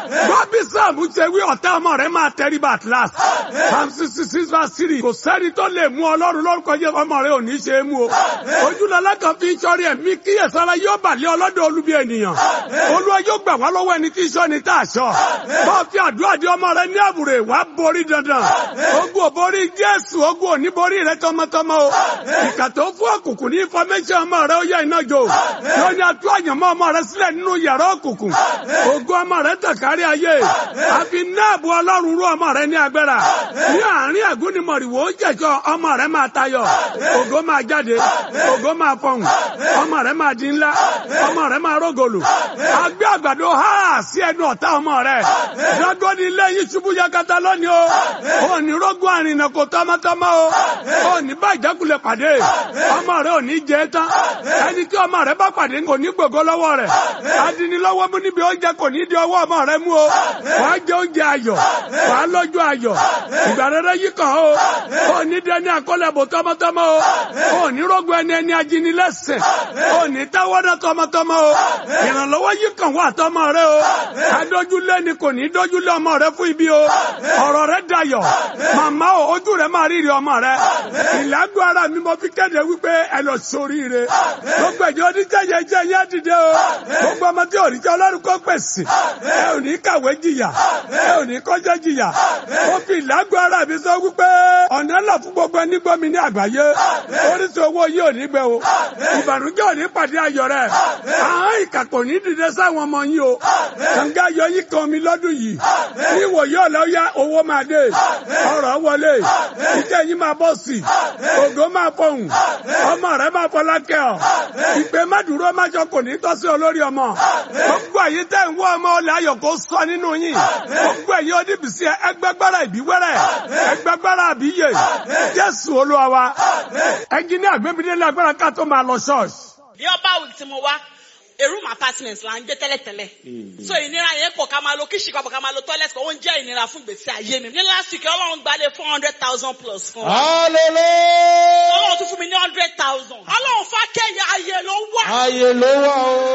Bọ́bí Sáàmù ṣe wí ọ̀tá ọmọ rẹ̀ máa tẹríba at last. Psalm sixty six verse three. Kò sẹ́ni tó lè mú ọlọ́run lórúkọ jẹ́ ọmọ rẹ̀ ò ní ṣe é mú o. Ojúlọ́lá kan fi ń sọrí ẹ̀mí kíyèsára yóò bàlẹ́ ọlọ́dọ̀ olúbi ènìyàn. Olúwa yóò gbà wá lọ́wọ́ ẹni tí ń sọ ni tá a sọ. Bọ́ọ̀ fi àdúrà di ọmọ rẹ̀ ní àbúrò wàá borí dandan. Ogun ò borí Jésù, ogun ò ní borí rẹ̀ tọmọtọmọ o. Ìkà tó fún òkùnkùn ní information ọmọ rẹ̀ ó yẹ iná jò. Yóò ní atú àyànmọ́ ọmọ rẹ̀ sílẹ̀ nínú yàrá òkùnkùn. Ogun ọmọ rẹ̀ tàn kárí ayé. Àfi náàbù ọlọ́run rú ọmọ rẹ̀ ní agbára. Ní àárín àgúnimọ̀rìwò ó jẹ̀jọ́ ọmọ rẹ̀ máa tayọ. Ògo máa jáde. Ògo máa fọhùn. Ọmọ rẹ̀ máa di ńlá. Ọmọ rẹ̀ máa rógòlù. Agbé àgbàdo há sí ẹnu ọ̀tá ọmọ rẹ̀. Dragoni ilé yìí ṣubú yakata lónìí o. Ó ní rógún àrìnà kò tọmọtọmọ o. Ó ní bá ìjákulẹ̀ pàdé. Ọmọ rẹ̀ ò ní jẹ tán. Ẹni tí ọmọ rẹ̀ bá pàdé kò ní gbogbo lọ́wọ́ rẹ̀. Adinilọ́wọ́ mú níbi oúnjẹ kò ní di ọwọ́ ọmọ rẹ̀ mú o. Wàá jẹ oúnjẹ ayọ̀. Wàá lọ́jọ́ ayọ̀. Ìgbà rere yìí kàn ó. Ó ní dẹni àkọlẹ̀bò tọmọtọmọ o. Ó ní rógún ẹni ẹni ajínilẹ́sẹ̀. Ó ní táwọ́dá tọmọtọmọ o. Ìrànlọ́wọ́ yìí kàn wá tọmọ rẹ̀ o. Adójúlé ni kò ní dójúlé ọmọ rẹ̀ fún ibi o. Ọ̀rọ̀ rẹ̀ dayọ̀. Màmá o, ojú rẹ̀ máa rírí ọmọ rẹ̀. Ìlágbó ara mi mo fi kéde wípé ẹ lọ sóríire. Gbogbo ẹ̀jẹ̀ oníjẹ̀yẹ jẹ́ yẹn dìde o. Gbogbo ọmọ tí òrìjẹ́ ọlọ́run kó pèsè. Ẹ ò ní kàwé jìyà. Ẹ ò ní kọjá jìyà. Mo fi ìlágbó ara mi sọ wípé ọ̀nà lọ fún gbogbo ẹni gbọ́ mi ní àgbáyé. Oríṣi owó yìí ò ní gbẹ o. Ìbànújẹ́ ò ní pàdé ayọ̀ rẹ̀. Àwọn ìkà kò ní dìde sáwọn ọmọ yín o. Kànga yọ yín kan mi lọ́dún yìí. Ní ìwòye ọ̀la ó yá owó máa dé. Ọ̀rọ̀ wọlé. Ìjẹ́ yín máa bọ̀ sí. Ògo máa fọhùn. Ọmọ rẹ̀ máa fọlá kẹ́ ọ. Ìpè má dúró má jọ kò ní tọ́sí olórí ọmọ. Gbogbo èyí tẹ́ ń wọ́ ọmọ ọlẹ́ ayọ̀ kó sọ nínú yín. Gbogbo èyí oníbìsí ẹgbẹ́gbára ìbíwẹ́rẹ́. Ẹgbẹ́gbára àbíyè. Jésù Olúwa wa. Ẹnjiníà gbẹ́bídélé agbára ká tó máa lọ ṣọ́ọ̀ṣì. ní ọba wí tí mo wá èrúm apartment là ń gbé tẹ́lẹ̀tẹ́lẹ̀ so ìnira yẹn pọ̀ ká máa lo kíṣì kan pọ̀ ká máa lo toilet kan ó ń jẹ́ ìnira fún ìgbésí ayé mi ní last week ọlọ́run gbalẹ̀ four hundred thousand plus fún wa Hallelujah. ọlọ́run tún fún mi ní hundred thousand ọlọ́run fákẹ́yẹ ayé ló wà. Ayé ló wà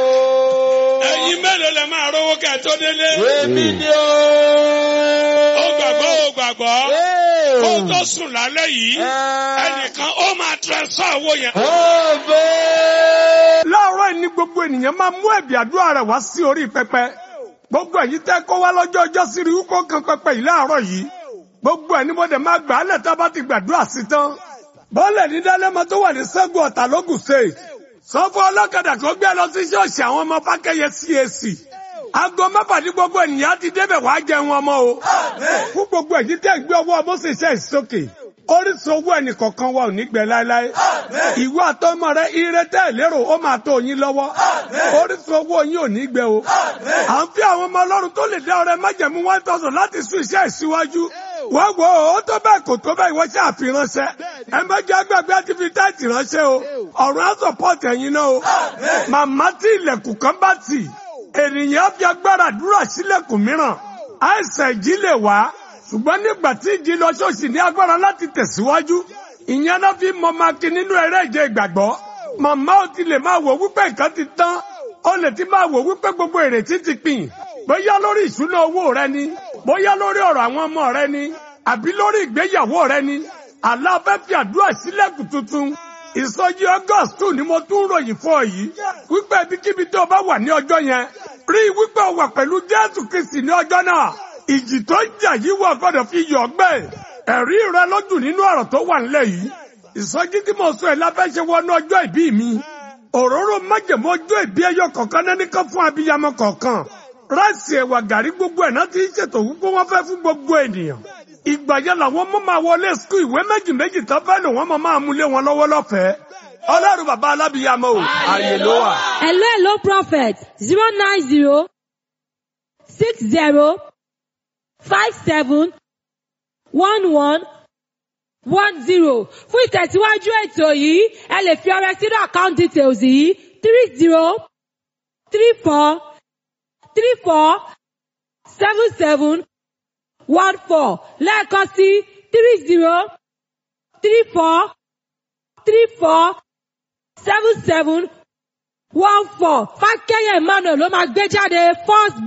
o. Ẹ̀yin mélòó lẹ máa rówó kẹ́ tó délé? Èmi ni o. Ó gbàgbọ́ ó gbàgbọ́. Ee. Kó tó sùn lálẹ́ yìí. Ẹ. Ẹnìkan ó máa transfer owó yẹn. Ọbẹ̀. Láàárọ̀ yìí ni gbogbo ènìyàn máa mú ẹ̀bì àdúrà rẹ̀ wá sí orí pẹpẹ. Gbogbo ẹ̀yin tẹ́ kó wá lọ́jọ́ ọjọ́ sí rí kó kan pẹpẹ yìí láàárọ̀ yìí. Gbogbo ẹ̀ ni mo dẹ̀ máa gbà á lẹ̀ tá a bá ti gbàdúrà sí tán. Bọ́ọ̀lẹ̀ ní Dálẹ́mọ tó wà ní Sẹ́gun Ọ̀tà lógùn state. Sọ fún ọlọ́kadà kó gbé lọ sí ṣọ́ọ̀ṣì àwọn ọmọ Fákẹ́yẹ CAC. Aago mẹ́fà ní gbogbo ènìyàn ti débẹ̀ wá jẹun ọmọ o. Fún gbogbo ẹ̀yin tẹ́ gbé ọwọ́ Mọ́sẹ̀ṣẹ́ ìsókè. Orísun owó ẹnì kọ̀ọ̀kan wa ò ní gbẹ láéláé. Ìwọ àtọmọ rẹ ire tẹ́ ẹ̀ lérò ó máa tó yín lọ́wọ́. Orísun owó yín ò ní gbẹ o. À ń fi àwọn ọmọ ọlọ́run tó lè dá ọrẹ májẹ̀mú one thousand láti sún iṣẹ́ ìsíwájú. Wọ́n wo ó tó bẹ́ẹ̀ kò tó bẹ́ẹ̀ ìwọ ṣe àfiránṣẹ́. Ẹ má jẹ́ agbègbè àti fi táìtì ránṣẹ́ o. Ọ̀run á sọ̀pọ̀tì ẹ̀yin náà o. Màmá tí ilẹ̀kùn kan bá tì. Ènìyàn á fi agbára àdúrà sílẹ̀kùn mìíràn. Àìsàn ìjì lè wá ṣùgbọ́n nígbà tí ìjì lọ ṣọ́ọ̀ṣì ní agbára láti tẹ̀síwájú ìyẹn náà fi mọ maki nínú eré ìje ìgbàgbọ́ màmá ò ti lè máa wò wípé nǹkan ti tán ó lè ti máa wò wípé gbogbo ìrètí ti pin bóyá lórí ìṣúná owó rẹ ni bóyá lórí ọ̀rọ̀ àwọn ọmọ rẹ ni àbí lórí ìgbéyàwó rẹ ni àlá fẹ́ fi àdúrà sílẹ̀kùn tuntun ìsọjí august two ni mo tún ròyìn fún ọ yìí wípé ibikíbi tó o bá wà ní ọjọ́ yẹn rí i wípé o wà pẹ̀lú jésù kristi ní ọjọ́ náà ìjì tó ń jà yìí wọ̀ gbọ́dọ̀ fi yọ̀ gbẹ́ ẹ̀rí rẹ lójú nínú ọ̀rọ̀ tó wà nílẹ̀ yìí ìsọjí tí mo sọ ẹ̀ lábẹ́ ṣe wọnú ọjọ́ ìbí mi òróró májèmó ọjọ́ ìbí ẹyọ kọ̀ọ̀kan náà nìkan fún abiyamọ kọ̀ọ̀kan ráìsì ẹ̀wà gàrí gbogbo ẹ̀ náà ti ń ṣètò wípé wọ́n fẹ́ fún gbogbo ènìyàn ìgbà yẹn làwọn mọ́ máa wọlé skul ìwé méjì méjì tó fẹ́ lò wọ́n mọ̀ máa mú lé wọn lọ́wọ́ lọ́fẹ̀ẹ́ ọlọ́run bàbá alábìyamọ o ààyè ló wà. Hello, hello, prophet. Zero nine zero six zero five seven one one one zero. Fún ìtẹ̀síwájú ètò yìí, ẹ lè fi ọrẹ sínú account details yìí three zero three four three four seven seven one four lẹ́ẹ̀kan sí three zero three four three four seven seven one four Fákẹ́yẹ̀ Emmanuel ló máa gbé jáde first